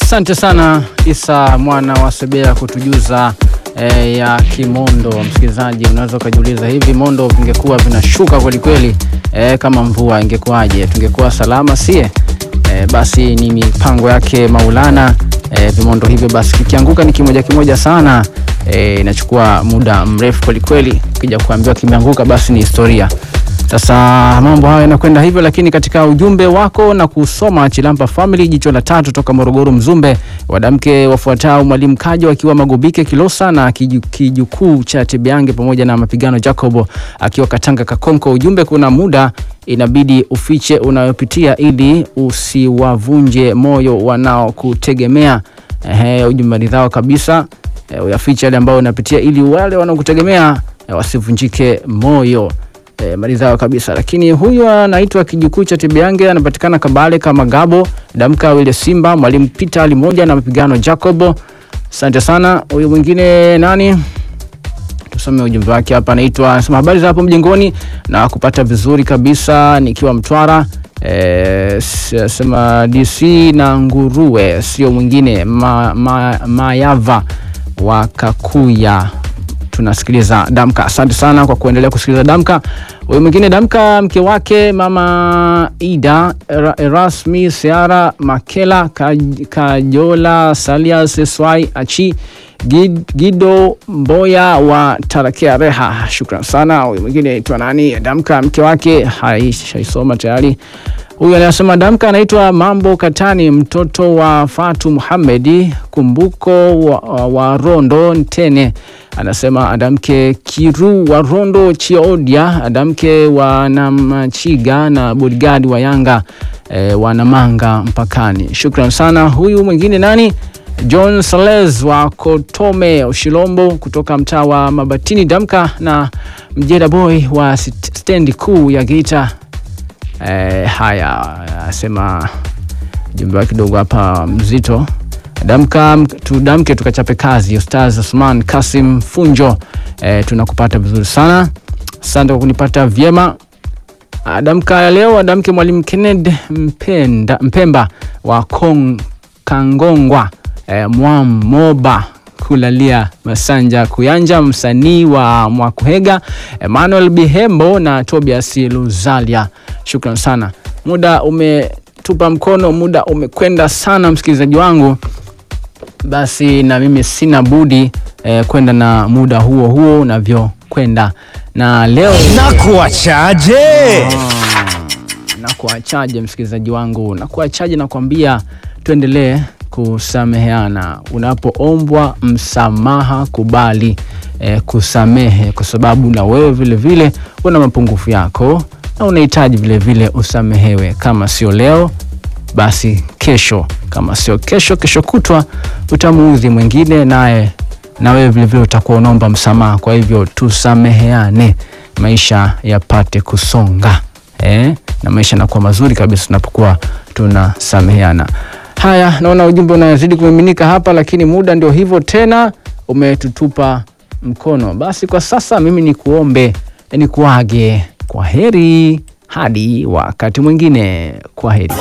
Asante sana Isa mwana wa Sebea kutujuza eh, ya kimondo. Msikilizaji, unaweza ukajiuliza hivi mondo vingekuwa vinashuka kwelikweli eh, kama mvua ingekuwaje? Tungekuwa salama sie? Eh, basi ni mipango yake Maulana. Eh, vimondo hivyo basi kikianguka ni kimoja kimoja sana eh, inachukua muda mrefu kwelikweli. Ukija kuambiwa kimeanguka basi ni historia. Sasa mambo hayo yanakwenda hivyo, lakini katika ujumbe wako na kusoma Chilampa Family, jicho la tatu toka Morogoro Mzumbe, wadamke wafuatao Mwalimu Kajo akiwa Magobike Kilosa na kiju- kijukuu cha Tebeange pamoja na mapigano Jacobo akiwa Katanga Kakonko. Ujumbe, kuna muda inabidi ufiche unayopitia ili usiwavunje moyo wanaokutegemea. Ehe, ujumbe ridhao kabisa. E, uyafiche yale ambayo unapitia ili wale wanaokutegemea e, wasivunjike moyo. E, maridhawa kabisa. Lakini huyu anaitwa kijukuu cha Tibiange, anapatikana Kabale kama Gabo Damka wile Simba, mwalimu Peter Ali moja na mapigano Jacobo. Asante sana. Huyu mwingine nani? Tusome ujumbe wake hapa, anaitwa anasema habari za hapo mjengoni na kupata vizuri kabisa nikiwa Mtwara. E, sema DC na nguruwe sio mwingine ma, ma, Mayava wa Kakuya tunasikiliza Damka. Asante sana kwa kuendelea kusikiliza Damka. Huyu mwingine Damka, mke wake mama Ida Era- Erasmi Seara Makela Kaj- Kajola Salias Swai Achi Gid- Gido Mboya wa Tarakea Reha, shukran sana. Huyu mwingine aitwa nani? Damka, mke wake haishaisoma tayari. Huyu anasema Damka anaitwa Mambo Katani, mtoto wa Fatu Muhamedi Kumbuko wa, wa Rondo Ntene. Anasema Adamke Kiru wa Rondo Chiodia, Adamke wa Namachiga na bodyguard wa Yanga e, wa Namanga mpakani. Shukran sana. Huyu mwingine nani? John Sales wa Kotome Ushilombo kutoka mtaa wa Mabatini. Damka na Mjeda Boy wa st- stendi kuu ya Geita. E, haya asema jumbe wake kidogo hapa mzito. Damka tudamke tukachape kazi. Ustaz Osman Kasim Funjo, e, tunakupata vizuri sana, asante kwa kunipata vyema. Damka ya leo adamke mwalimu Kenneth Mpenda, Mpemba wa Kong, Kangongwa e, Mwamoba kulalia Masanja Kuyanja, msanii wa Mwakuhega, Emmanuel Bihembo na Tobias Luzalia. Shukran sana, muda umetupa mkono, muda umekwenda sana, msikilizaji wangu. Basi na mimi sina budi eh, kwenda na muda huo huo unavyokwenda, na leo na kuachaje? na kuachaje msikilizaji wangu, na kuachaje, nakwambia tuendelee kusameheana. Unapoombwa msamaha, kubali eh, kusamehe, kwa sababu na wewe vile vile una mapungufu yako na unahitaji vile vile usamehewe. Kama sio leo, basi kesho, kama sio kesho, kesho kutwa utamuudhi mwingine, naye na wewe vile vile utakuwa unaomba msamaha. Kwa hivyo tusameheane, maisha yapate kusonga eh? na maisha yanakuwa mazuri kabisa tunapokuwa tunasameheana. Haya, naona ujumbe unazidi kumiminika hapa, lakini muda ndio hivyo tena, umetutupa mkono. Basi kwa sasa mimi ni kuombe ni kuage, kwa heri hadi wakati mwingine, kwa heri.